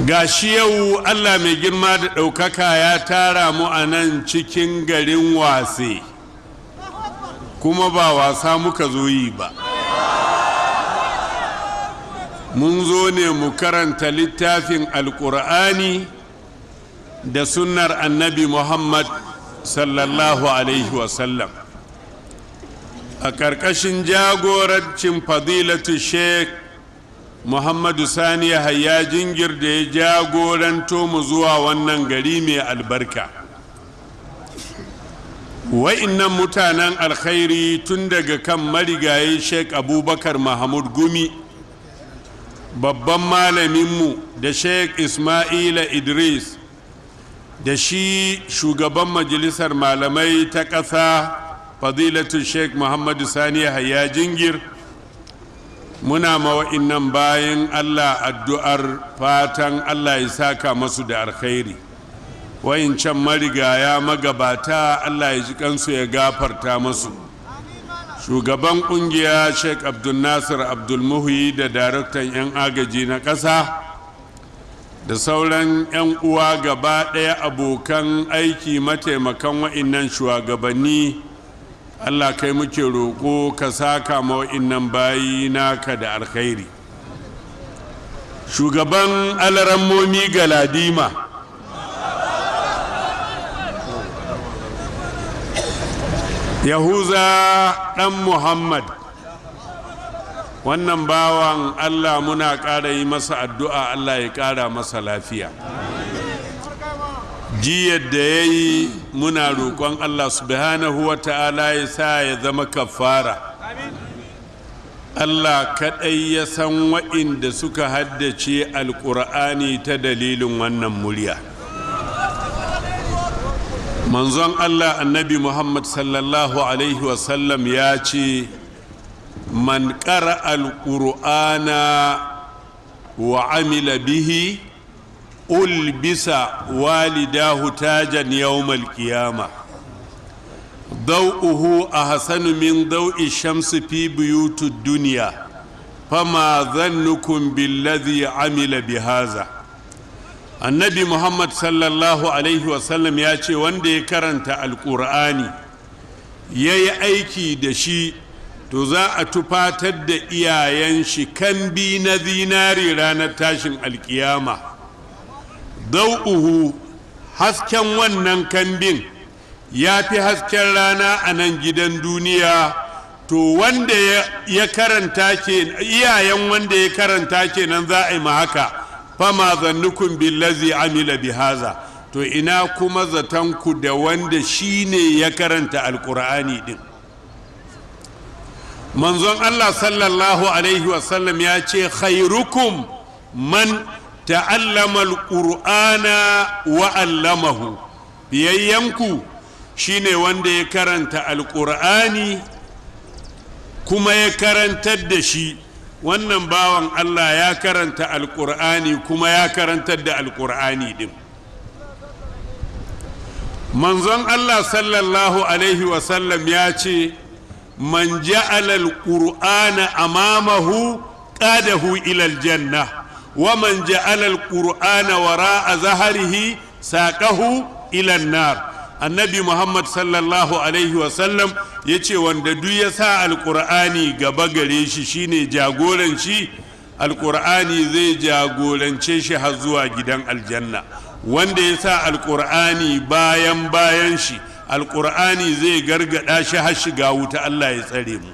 ga shi yau allah mai girma da ɗaukaka ya tara mu a nan cikin garin wase kuma ba wasa muka zo yi ba mun zo ne mu karanta littafin alkur'ani da sunnar annabi muhammad sallallahu alaihi wasallam a ƙarƙashin jagorancin fadilatu sheikh muhammadu sani yahaya jingir da ya jagoranto mu zuwa wannan gari mai albarka wa'innan mutanen alkhairi tun daga kan marigayi sheikh abubakar mahmud gumi babban malaminmu da sheikh ismaila idris da shi shugaban majalisar malamai ta ƙasa fadilatu sheikh muhammadu sani yahaya jingir muna mawa'innan bayan allah addu'ar fatan allah ya saka masu da alkhairi can marigaya magabata allah ya ji kansu ya gafarta masu shugaban kungiya sheikh abdulnasir abdulmuhi da daraktan 'yan agaji na ƙasa da sauran 'yan uwa gaba ɗaya abokan aiki mataimakan wa'innan shugabanni allah kai muke roƙo ka saka ma wa'innan bayi naka da alkhairi shugaban alarammomi galadima yahuza ɗan muhammad wannan bawan allah muna ƙara yi masa addu'a allah ya ƙara masa lafiya jiyar da ya yi muna roƙon allah subhanahu wa ta'ala ya sa ya zama kafara allah kaɗai ya san wa'inda suka haddace alƙur'ani ta dalilin wannan murya manzon allah annabi muhammad sallallahu alaihi wasallam ya ce man ƙara alƙur'ana wa amila bihi ulbisa walidahu tajan yawmal qiyama ضوءه أحسن من ضوء الشمس في بيوت الدنيا فما ظنكم بالذي عمل بهذا annabi muhammad sallallahu alaihi wasallam ya ce wanda ya karanta alkur'ani ya yi aiki da shi to za a tufatar da iyayen shi kan bi na zinari ranar tashin alkiyama dau'uhu hasken wannan kambin ya fi hasken rana a nan gidan duniya to wanda ya karanta ke iyayen wanda ya karanta kenan za a yi ma haka fama zannukun billazi amila bihaza to ina kuma zatanku da wanda shi ne ya karanta alkur'ani din manzon allah sallallahu alaihi wasallam ya ce khairukum man ta'allama alqur'ana wa allamahu biyayyanku shine wanda ya karanta alkur'ani kuma ya karantar da shi wannan bawan Allah ya karanta alkur'ani kuma ya karantar da alkur'ani din manzon Allah sallallahu alaihi wasallam ya ce man ja'ala alqur'ana amamahu qadahu ila aljanna wa man ja'ala alqur'ana wara'a zahrihi saqahu ila an-nar annabi muhammad sallallahu alaihi wasallam ya ce wanda duk ya sa alkur'ani gaba gare shi shine jagoran shi alkur'ani zai jagorance shi har zuwa gidan aljanna wanda ya sa alkur'ani bayan bayan shi alkur'ani zai gargada shi har shiga wuta allah ya tsare mu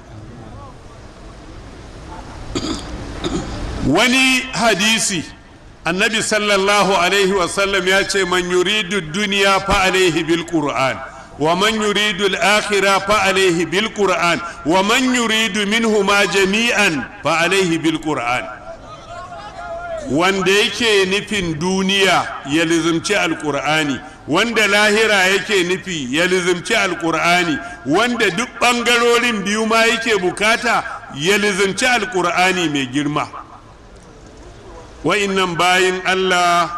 wani hadisi annabi sallallahu alaihi wasallam ya ce man yuridu duniya fa alaihi bil qur'an wa man yuridu al akhirah fa alaihi bil qur'an wa man yuridu minhuma jami'an fa alaihi bil qur'an wanda yake nufin duniya ya lizimci alqur'ani wanda lahira yake nufi ya lizimci alqur'ani wanda duk bangarorin biyu ma yake bukata ya lizimci alqur'ani mai girma wa'innan bayin Allah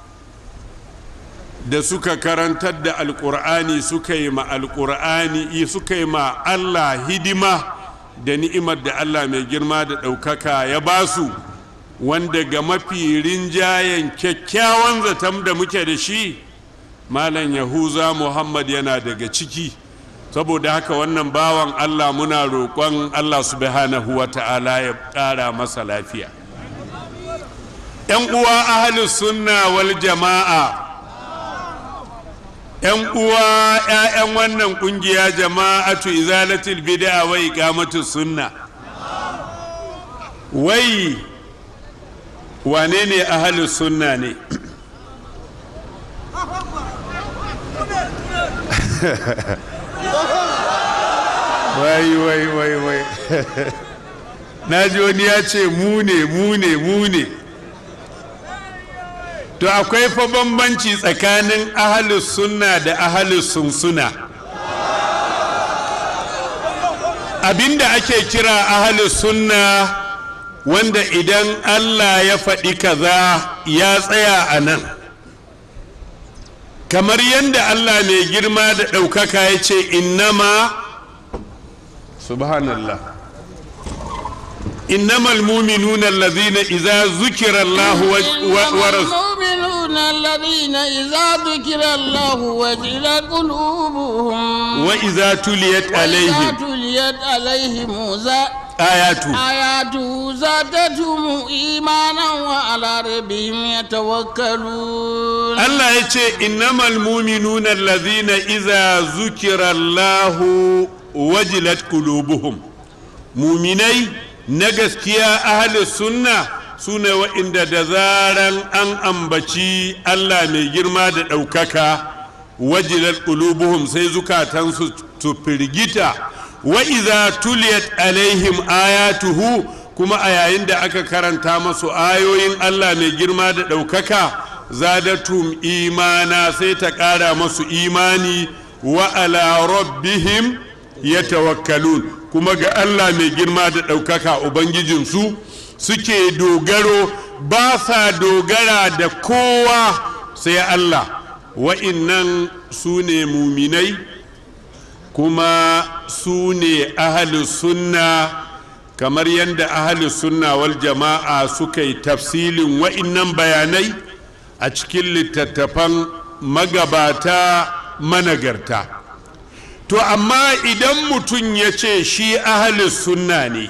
da suka karantar da alƙur'ani suka yi ma alƙur'ani suka yi ma Allah hidima da ni'imar da Allah mai girma da ɗaukaka ya ba su wanda ga mafi rinjayen kyakkyawan zaton da muke da shi malam yahuza muhammad yana daga ciki saboda haka wannan bawan allah muna roƙon allah subhanahu wa ta'ala ya ƙara masa lafiya ‘yan uwa ahalus sunna wal jama'a ‘yan uwa ‘ya'yan wannan ƙungiya jama'atu izalatul bid'a wa iqamatu sunna wai wane ne ahalus sunna ne wai wai wai wai na ji wani ya ce mu ne mu ne mu ne to akwai fa bambanci tsakanin ahalus sunna da ahalus sunsuna abinda ake kira ahalus sunna wanda idan allah ya faɗi kaza ya tsaya a nan kamar yadda allah mai girma da ɗaukaka ya ce innama subhanallah إنما المؤمنون الذين إذا ذكر الله ورسوله المؤمنون الذين إذا ذكر الله وجلت قلوبهم وإذا تليت وإذا عليهم تليت عليهم زا- آياته آياته زادتهم إيمانا وعلى ربهم يتوكلون Allah ya ce innamal muminuna allazina iza zukira Allahu wajilat qulubuhum muminai na gaskiya ahli sunna sune wa'inda da zaran an ambaci Allah mai girma da ɗaukaka wajilat qulubuhum sai zukatansu su firgita wa iza tuliyat alaihim ayatuhu kuma a yayin da aka karanta masu ayoyin Allah mai girma da ɗaukaka zadatum imana sai ta ƙara masu imani wa ala rabbihim yatawakkalun kuma ga Allah mai girma da ɗaukaka ubangijinsu suke dogaro ba sa dogara da kowa sai Allah wa'innan su ne muminai kuma su ne ahalus sunna kamar yadda ahalus sunna wal jama'a suka yi tafsilin wa'innan bayanai a cikin littattafan magabata managarta to amma idan mutum ya ce shi ahalus sunna ne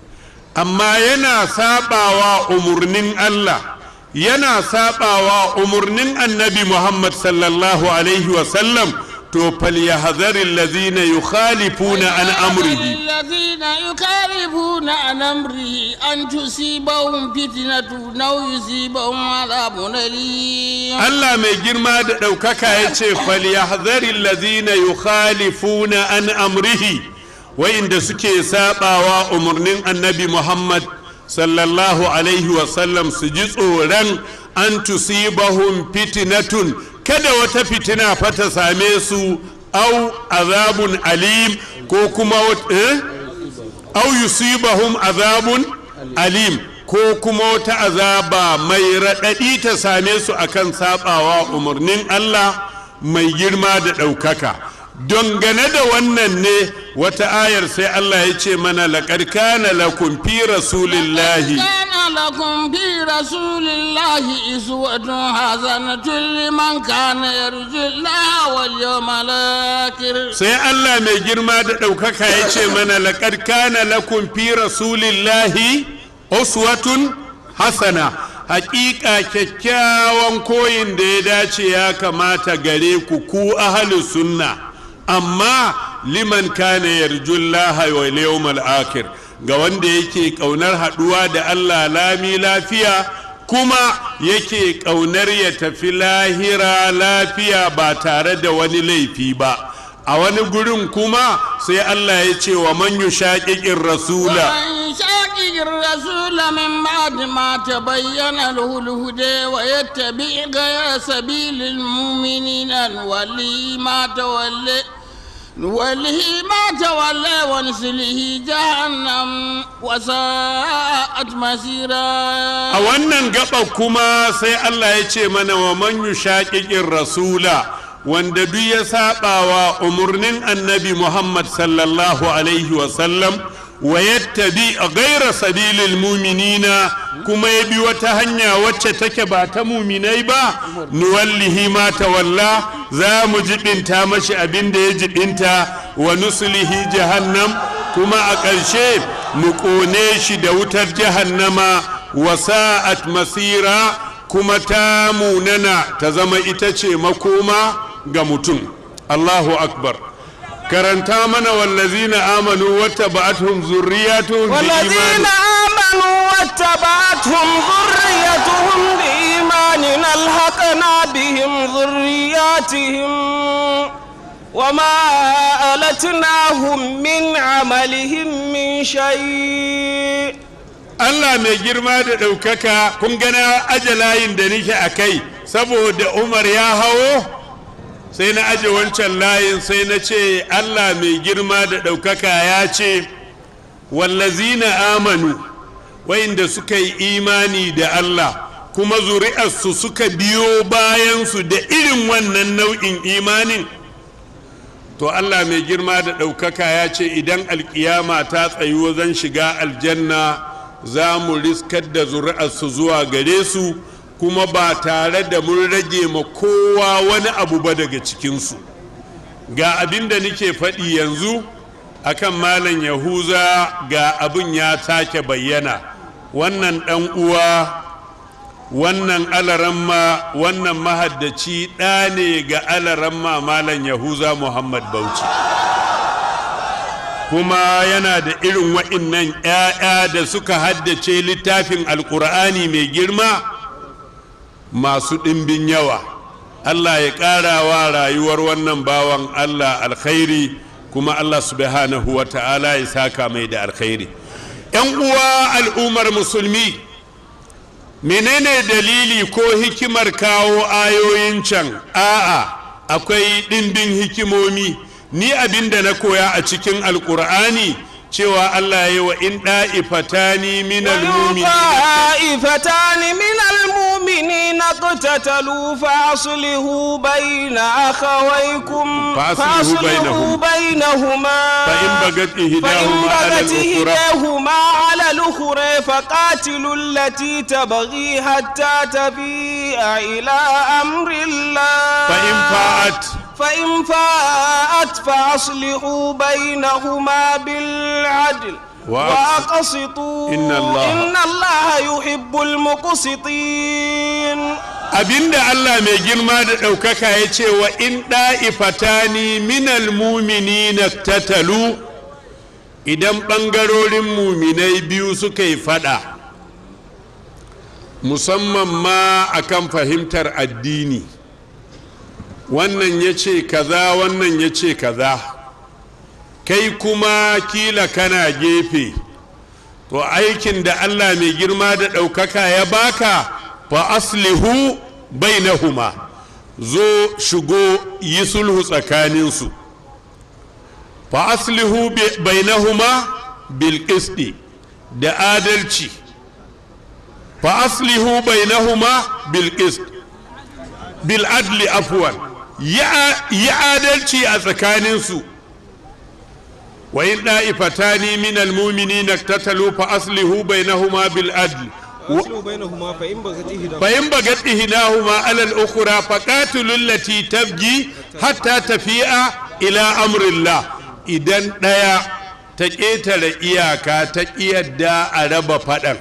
amma yana sabawa umarnin Allah yana sabawa umarnin annabi Muhammad sallallahu alaihi wasallam to falyahzari allazina yukhalifuna an amrihi الذين يخالفون عن أمره أن تصيبهم فتنة أو يصيبهم عذاب أليم Allah mai girma da ɗaukaka ya ce falyahzari allazina yukhalifuna an amrihi wa'inda suke sabawa umarnin annabi Muhammad sallallahu alaihi wasallam su ji tsoron an tusibahum fitnatun kada wata fitina fa ta same su au azabun alim ko kuma wat- eh? au yusibahum azabun alim ko kuma wata azaba mai raɗaɗi ta same su akan saɓawa umarnin Allah mai girma da ɗaukaka dangane da wannan ne wata ayar sai Allah ya ce mana laƙar kana lakum fi rasulillahi كان لكم في رسول الله أسوة حسنة لمن كان يرجو الله واليوم الآخر sai Allah mai girma da ɗaukaka ya ce mana laƙar kana lakum fi rasulillahi uswatun hasana haƙiƙa kyakkyawan koyin da ya dace ya kamata gare ku ku ahli sunna amma liman kana yarjullaha wal yawmal akhir ga wanda yake ƙaunar haɗuwa da Allah lami lafiya kuma yake ƙaunar ya tafi lahira lafiya ba tare da wani laifi ba a wani gurin kuma sai Allah ya ce wa man yushaqiqir rasula ومن شاقق الرسول من بعد ما تبين له الهدى ويتبع غير سبيل المؤمنين نوليه ما تولى نوله ما تولى ونسله جهنم وساءت مسيرا a wannan gaba kuma sai Allah ya ce mana wa man yushaqiqir rasula wanda duk ya sabawa umarnin annabi Muhammad sallallahu alaihi wa sallam wa yattabi ghayra sabilil mu'minina kuma ya bi wata hanya wacce take ba ta muminai ba nuwallihi ma tawalla za mu jibinta mashi abin da ya jibinta wa nuslihi jahannam kuma a ƙarshe mu ƙone shi da wutar jahannama wa sa'at masira kuma ta munana ta zama ita ce makoma ga mutum Allahu akbar karanta mana wallazina amanu wata ba'atuhum zurriyatuhum bi والذين imani آمنوا واتبعتهم ذريتهم بإيمان ألحقنا بهم ذرياتهم وما ألتناهم من عملهم من شيء Allah mai girma da ɗaukaka kun gana aje layin da nake a kai saboda Umar ya hawo sai na aje wancan layin sai na ce Allah mai girma da ɗaukaka ya ce wallazina amanu wa'inda suka yi imani da Allah kuma zuri'arsu suka biyo bayansu da irin wannan nau'in imanin to Allah mai girma da ɗaukaka ya ce idan alkiyama ta tsayu zan shiga aljanna za mu riskar da zuri'arsu zuwa gare su kuma ba tare da mun rage ma kowa wani abu ba daga cikinsu ga abin da nake faɗi yanzu akan malam yahuza ga abin ya take bayyana wannan ɗan uwa wannan alaramma wannan mahaddaci ɗa ne ga alaramma malam yahuza muhammad bauchi kuma yana da irin wa'innan 'ya'ya da suka haddace littafin alkur'ani mai girma masu ɗimbin yawa allah ya ƙara wa rayuwar wannan bawan allah alkhairi kuma allah subhanahu wa ta'ala ya saka mai da alkhairi 'yan uwa al'ummar musulmi menene dalili ko hikimar kawo ayoyin can a'a akwai ɗimbin hikimomi ni abin da na koya a cikin alkur'ani cewa allah ya wa in ɗa'ifatani min وإن طائفتان من المؤمنين اقتتلوا فأصلحوا بين أخويكم فأصلحوا بينهما. بينهما فإن بغت فإن إحداهما على بغت الأخرى إحداهما على الأخرى فقاتلوا التي تبغي حتى تفيء إلى أمر الله فإن فاءت فإن فاءت فأصلحوا بينهما بالعدل وأقس- وأقسطوا إن الله- إن الله يحب المقسطين abinda Allah mai girma da ɗaukaka ya ce wa in ɗa'ifatani minal muminina tatalu idan ɓangarorin muminai biyu suka yi faɗa musamman ma akan fahimtar addini wannan ya ce kaza wannan ya ce kaza kai kuma kila kana gefe to aikin da Allah mai girma da ɗaukaka ya baka fa aslihu bainahuma zo shigo yi sulhu tsakaninsu fa aslihu bi- bainahuma bil qisti da adalci fa aslihu bainahuma bil qist bil adli afwan yi adalci a tsakaninsu وإن طائفتان من المؤمنين اقتتلوا فأصلحوا بينهما بالعدل وأصلوا بينهما فإن بغت إحداهما فإن بغت إحداهما على الأخرى فقاتلوا التي تبغي حتى تفيء إلى أمر الله إذن ديا تكيتر إياكا تكيدا أرب فدن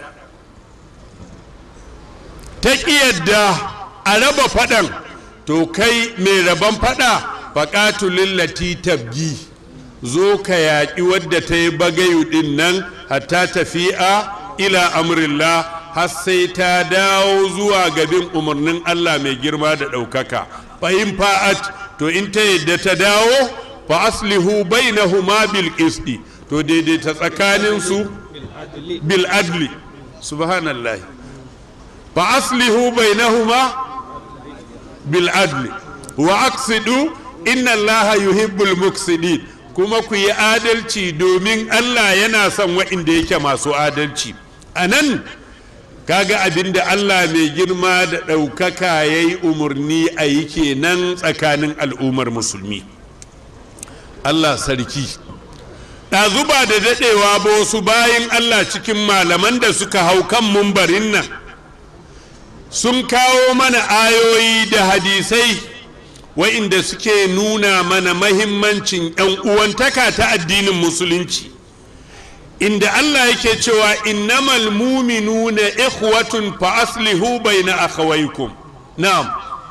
تكيدا أرب فدن to kai mai rabon fada faƙatulin lati tabgi zo ka yaƙi wadda ta yi bagayu ɗin nan hatta tafi'a ila amrillah har sai ta dawo zuwa gabin umarnin Allah mai girma da ɗaukaka fahim fa'at to in ta yadda ta dawo fa aslihu bainahuma bil qisti to daidaita tsakaninsu bil adli subhanallah fa aslihu bainahuma bil adli wa aqsidu inna allaha yuhibbul muqsidin kuma ku yi adalci domin Allah yana son waɗanda yake masu adalci a nan kaga abin da Allah mai girma da ɗaukaka ya yi umarni a yi kenan tsakanin al'ummar musulmi Allah sarki ɗazu ba da daɗewa ba wasu bayan allah cikin malaman da suka hau kan mumbarin nan sun kawo mana ayoyi da hadisai wa'inda suke nuna mana mahimmancin 'yan uwantaka ta addinin musulunci inda Allah yake cewa innamal muminuna ikhwatun fa aslihu bayna akhawaykum na'am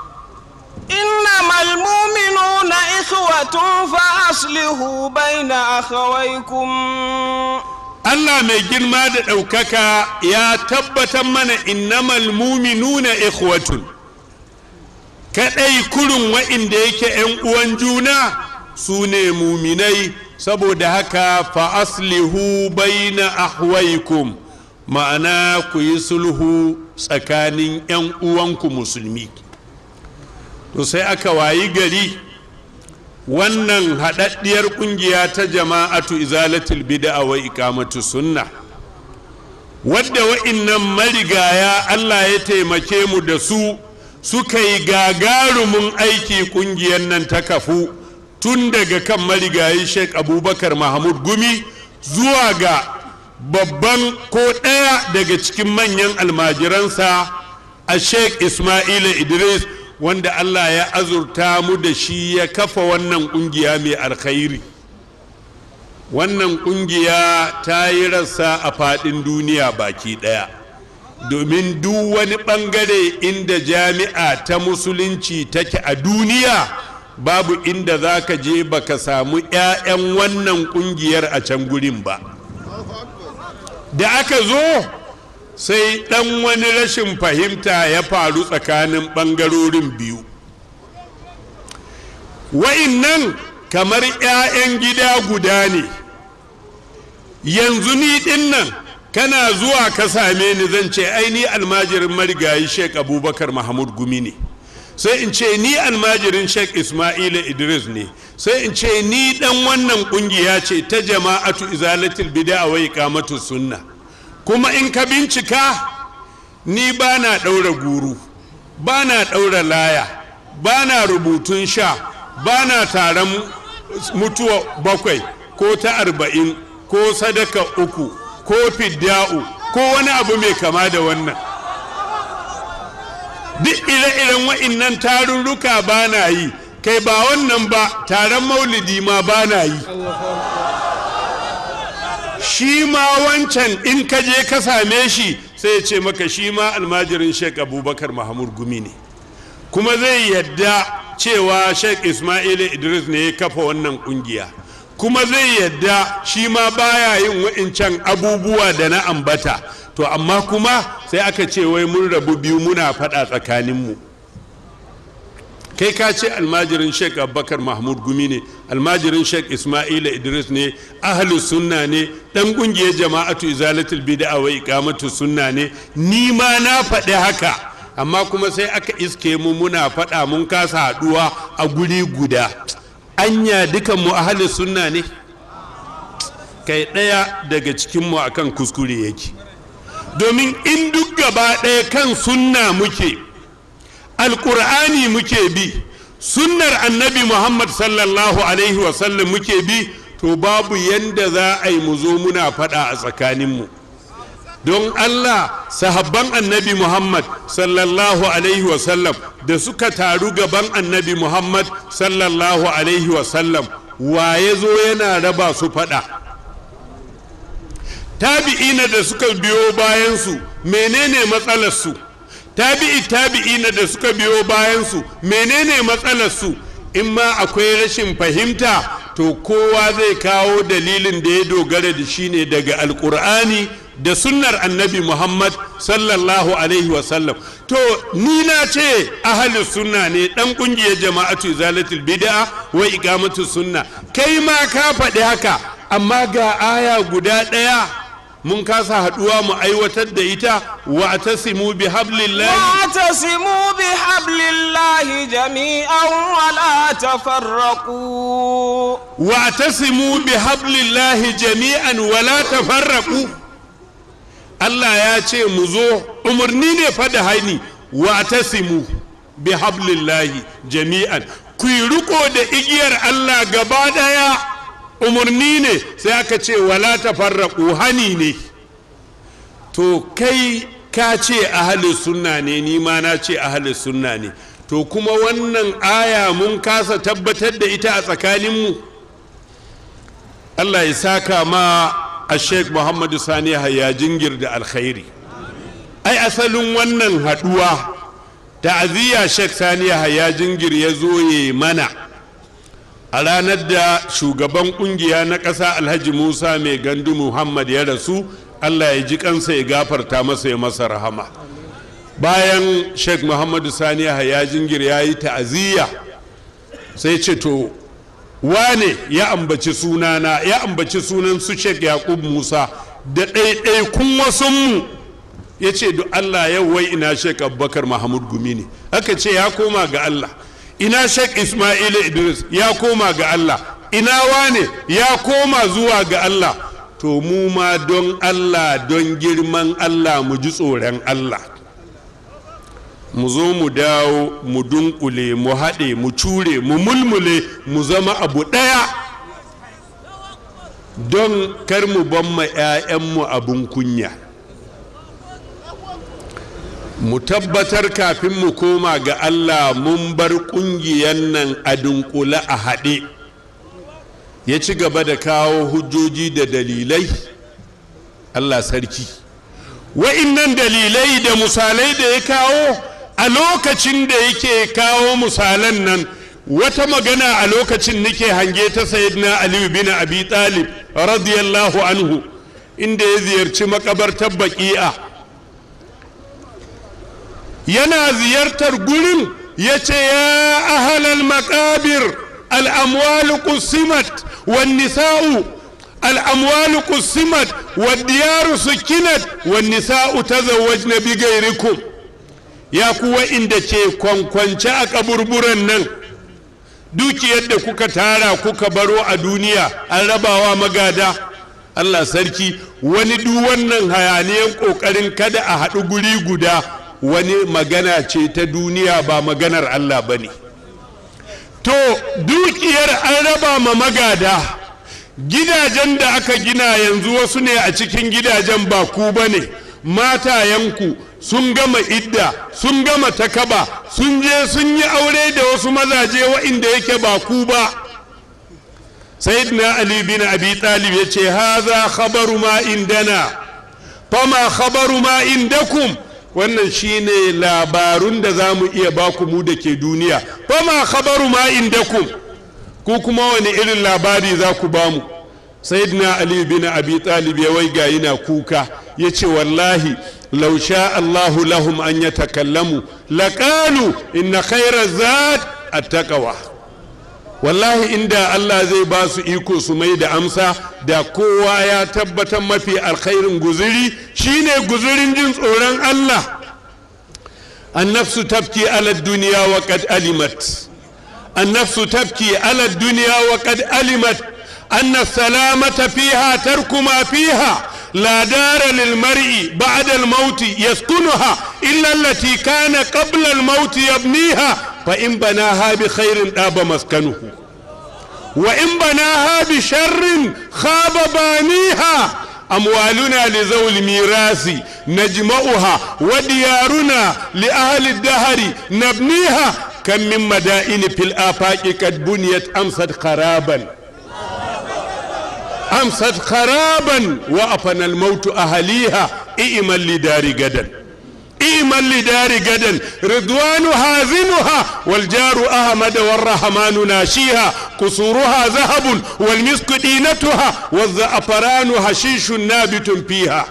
إنما المؤمنون إخوة فأصلحوا بين أخويكم Allah mai girma da ɗaukaka ya tabbatar mana innamal muminuna ikhwatun kaɗai kurin wa'inda yake ‘yan uwan juna su ne muminai saboda haka fa aslihu baina ahwaikum ma'ana ku yi sulhu tsakanin 'yan uwanku musulmi to sai aka wayi gari wannan haɗaɗɗiyar ƙungiya ta jama'atu izalatul bid'a wa iqamatu sunna wadda wa'innan marigaya Allah ya taimake mu da su suka yi gagarumin aiki ƙungiyar nan ta kafu tun daga kan marigayi sheik abubakar mahmud gumi zuwa ga babban ko ɗaya daga cikin manyan almajiransa a sheik ismaila idris wanda allah ya azurta mu da shi ya kafa wannan ƙungiya mai alkhairi wannan ƙungiya ta yi rassa a faɗin duniya baki ɗaya domin duk wani ɓangare inda jami'a ta musulunci take a duniya babu inda za ka je baka samu 'ya'yan wannan kungiyar a can gurin ba da aka zo sai ɗan wani rashin fahimta ya faru tsakanin ɓangarorin biyu wa'innan kamar 'ya'yan gida guda ne yanzu ni ɗin nan kana zuwa ka same ni zan ce ai ni almajirin marigayi sheik abubakar mahmud gumi ne sai in ce ni almajirin sheikh ismaila idris ne sai in ce ni dan wannan kungiya ce ta jama'atu izalatul bid'a wa iqamatu sunna kuma in ka bincika ni ba na ɗaura guru ba na ɗaura laya ba na rubutun sha ba na taron mutuwa bakwai ko ta arba'in ko sadaka uku ko fidda'u ko wani abu mai kama da wannan duk ire-iren wa'innan tarurruka ba na yi kai ba wannan ba taron maulidi ma ba na yi shi ma wancan in ka je ka same shi sai ya ce maka shi ma almajirin sheik abubakar mahamud gumi ne kuma zai yadda cewa sheik ismail idris ne ya kafa wannan kungiya kuma zai yadda shi ma baya yin wa'incan abubuwa da na ambata to amma kuma sai aka ce wai mun rabu biyu muna faɗa tsakaninmu kai ka ce almajirin sheik abubakar mahmud gumi ne almajirin sheik ismaila idris ne ahlu sunna ne dan kungiyar jama'atu izalatul bid'a wa iqamatu sunna ne ni ma na faɗi haka amma kuma sai aka iske mu muna faɗa mun kasa haɗuwa a guri guda anya dukan mu ahlu sunna ne kai ɗaya daga cikin mu akan kuskure yake domin in duk gaba ɗaya kan sunna muke alƙur'ani muke bi sunnar annabi muhammad sallallahu alaihi wasallam muke bi to babu yanda za a yi mu zo muna faɗa a tsakaninmu don allah sahabban annabi muhammad sallallahu alaihi wasallam da suka taru gaban annabi muhammad sallallahu alaihi wasallam wa ya zo yana raba su faɗa tabi'ina da suka biyo bayansu menene matsalarsu tabi'i tabi'ina da suka biyo bayansu menene matsalarsu in ma akwai rashin fahimta to kowa zai kawo dalilin da ya dogara da shi ne daga alkur'ani da sunnar annabi muhammad sallallahu alaihi wasallam to ni na ce ahli sunna ne dan kungiyar jama'atu zalatul bid'a wa iqamatu sunna kai ma ka faɗi haka amma ga aya guda ɗaya mun kasa haɗuwa mu aiwatar da ita wa tasimu bi hablillahi واعتصموا بحبل الله جميعا ولا تفرقوا wa tasimu bi hablillahi jami'an wala tafarraqu Allah ya ce mu zo umarni ne fa da haini wa tasimu bi hablillahi jami'an ku yi riko da igiyar Allah gaba daya umarni ne sai aka ce wala tafarraqu hani ne to kai ka ce ahli sunna ne ni ma na ce ahli sunna ne to kuma wannan aya mun kasa tabbatar da ita a tsakaninmu Allah ya saka ma a sheikh muhammadu sani ya jingir da alkhairi ai asalin wannan haduwa ta'aziyya sheikh sani ya jingir ya zo ya mana a ranar da shugaban kungiya na ƙasa alhaji musa mai gandu muhammad ya rasu allah ya ji kansa ya gafarta masa ya masa rahama bayan sheikh muhammadu sani ya jingir ya yi ta'aziyya sai ce to wane ya ambaci sunana ya ambaci sunan su sheikh yaqub musa da ɗaiɗaikun wasunmu ya ce duk allah yau wai ina sheikh abubakar mahmud gumi ne aka ce ya koma ga allah ina sheikh ismail idris ya koma ga allah ina wane ya koma zuwa ga allah to mu ma don allah don girman allah mu ji tsoron allah mu zo mu dawo mu dunkule mu haɗe mu cure mu mulmule mu zama abu ɗaya don kar mu ban ma 'ya'yanmu abin kunya mu tabbatar kafin mu koma ga allah mun bar ƙungiyar nan a dunkule a haɗe ya ci gaba da kawo hujjoji da dalilai allah sarki wa'innan dalilai da misalai da ya kawo a lokacin da yake kawo misalan nan wata magana a lokacin nake hange ta sayyidina aliyu bin abi talib radiyallahu anhu inda ya ziyarci makabartar baki'a yana ziyartar gurin ya ce ya ahalal makabir al'amwalu qusimat wan nisa'u الأموال قسمت والديار سكنت والنساء تزوجن بغيركم ya kuwa inda ke kwankwance a kaburburan nan dukiyar da kuka tara kuka baro a duniya an rabawa magada allah sarki wani duk wannan hayaniyan kokarin kada a haɗu guri guda wani magana ce ta duniya ba maganar allah ba ne to dukiyar an raba ma magada gidajen da aka gina yanzu wasu ne a cikin gidajen ba ku ba ne matayenku sun gama idda sun gama takaba sun je sun yi aure da wasu mazaje wa'inda yake ba ku ba sayyidina ali bin abi talib ya ce haza khabaru ma indana fama khabaru ma indakum wannan shine labarun da za mu iya baku mu da ke duniya fama khabaru ma indakum ku kuma wani irin labari za ku bamu sayyidina ali bin abi talib ya waiga yana kuka ya ce wallahi لو شاء الله لهم أن يتكلموا لقالوا إن خير الزاد التقوى wallahi inda Allah zai ba su iko su mai da amsa da kowa ya tabbatar mafi alkhairin guzuri shine guzurin jin tsoron Allah annafsu tafki ala duniya wa qad alimat annafsu tafki ala duniya wa qad alimat anna salamata fiha tarku ma fiha لا دار للمرء بعد الموت يسكنها إلا التي كان قبل الموت يبنيها فإن بناها بخير طاب مسكنه وإن بناها بشر خاب بانيها أموالنا لذوي الميراث نجمعها وديارنا لأهل الدهر نبنيها كم من مدائن في الآفاق قد بنيت أمست خرابا أمست خرابا وأفنى الموت أهليها إئما لدار غدا إئما لدار غدا رضوان هازنها والجار أحمد والرحمن ناشيها قصورها ذهب والمسك دينتها والزعفران حشيش نابت فيها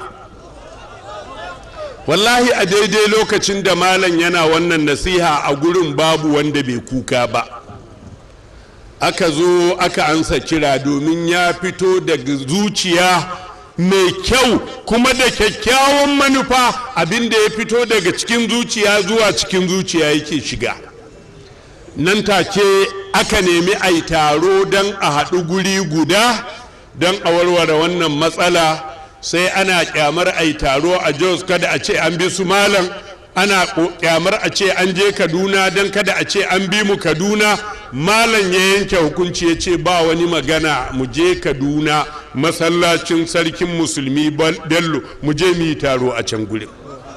wallahi a daidai lokacin da malam yana wannan nasiha a gurin babu wanda bai kuka ba aka zo aka ansa kira domin ya fito daga zuciya mai kyau kuma da kyakkyawan manufa abinda ya fito daga cikin zuciya zuwa cikin zuciya yake shiga nan take aka nemi a yi taro don a haɗu guri guda don a warware wannan matsala sai ana kyamar a yi taro a jos kada a ce an bi su malam ana kyamar a ce an je kaduna don kada a ce an bi mu kaduna malam ya yanke hukunci ya ce ba wani magana mu je kaduna masallacin sarkin musulmi bello mu je mu yi taro a can gurin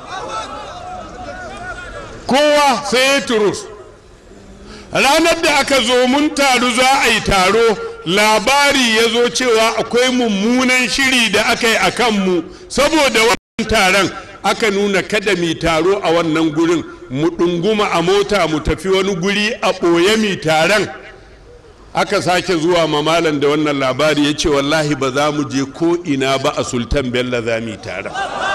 kowa sai ya turus ranar da aka zo mun taru za a yi taro labari ya zo cewa akwai mummunan shiri da aka yi a kanmu saboda wannan taron aka nuna kada mi taro a wannan gurin mu ɗunguma a mota mu tafi wani guri a ɓoye mi taron aka sake zuwa mamalan da wannan labari ya ce wallahi ba za mu je ko ina ba a sultan bello za mu yi taron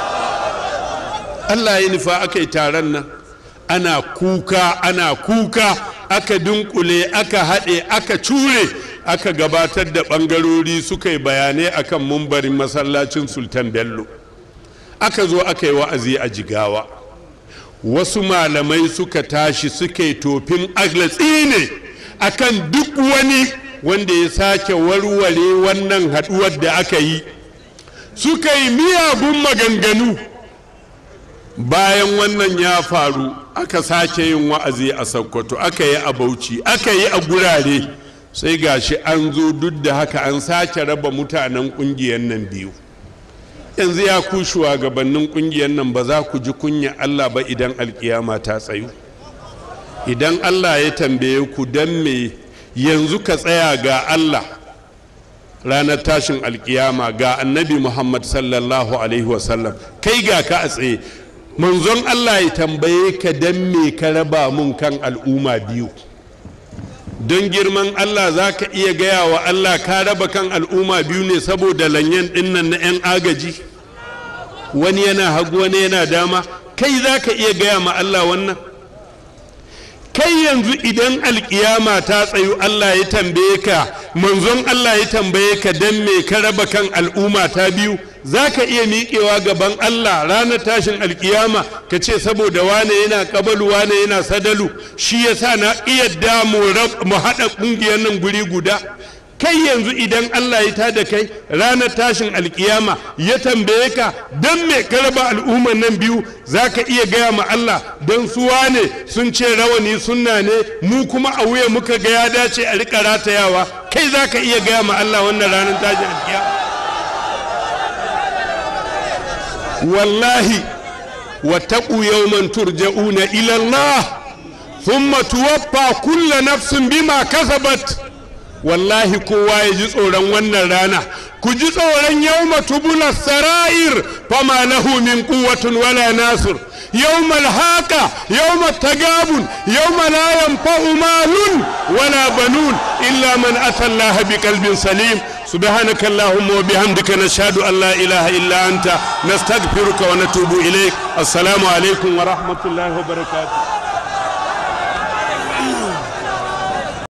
allah ya nufa aka yi taron nan ana kuka ana kuka aka dunkule aka haɗe aka cure aka gabatar da ɓangarori suka yi bayanai akan mumbarin masallacin sultan bello aka zo aka yi wa'azi a jigawa wasu malamai suka tashi suka yi tofin aglatsi ne akan duk wani wanda ya sake warware wannan haɗuwar da aka yi suka yi miyagun maganganu bayan wannan ya faru aka sake yin wa'azi a sokoto aka yi a bauchi aka yi a gurare sai gashi an zo duk da haka an sake raba mutanen ƙungiyar nan biyu yanzu ya ku shugabannin ƙungiyar nan ba za ku ji kunya allah ba idan alkiyama ta tsayu idan allah ya tambaye ku don me yanzu ka tsaya ga allah ranar tashin alkiyama ga annabi muhammad sallallahu alaihi wasallam kai ga ka a tsaye manzon Allah ya tambaye ka don me ka raba mun kan al'umma biyu don girman Allah za ka iya gaya wa Allah ka raba kan al'umma biyu ne saboda lanyen dinnan na 'yan agaji wani yana hagu wani yana dama kai za ka iya gaya ma Allah wannan kai yanzu idan alkiyama ta tsayu Allah ya tambaye ka manzon Allah ya tambaye ka don me ka raba kan al'umma ta biyu za ka iya miƙewa gaban Allah ranar tashin alkiyama ka ce saboda wane yana ƙabalu wane yana sadalu shi ya sa na iya damu mu haɗa ƙungiyar nan guri guda kai yanzu idan Allah ya tada kai ranar tashin alkiyama ya tambaye ka don me ka raba al'ummar nan biyu za ka iya gaya ma Allah don su wane sun ce rawani sunna ne mu kuma a wuya muka ga ya dace a riƙa ratayawa kai za ka iya gaya ma Allah wannan ranar tashin alkiyama wallahi wattaqu yawman turja'una ila Allah thumma tuwaffa kullu nafsin bima kasabat wallahi kowa ya ji tsoron wannan rana ku ji tsoron yawma tubula sara'ir fama lahu min quwwatin wala nasir يوم الهاقة يوم التقابل يوم لا ينفع مال ولا بنون إلا من أتى الله بقلب سليم سبحانك اللهم وبحمدك نشهد أن لا إله إلا أنت نستغفرك ونتوب إليك السلام عليكم ورحمة الله وبركاته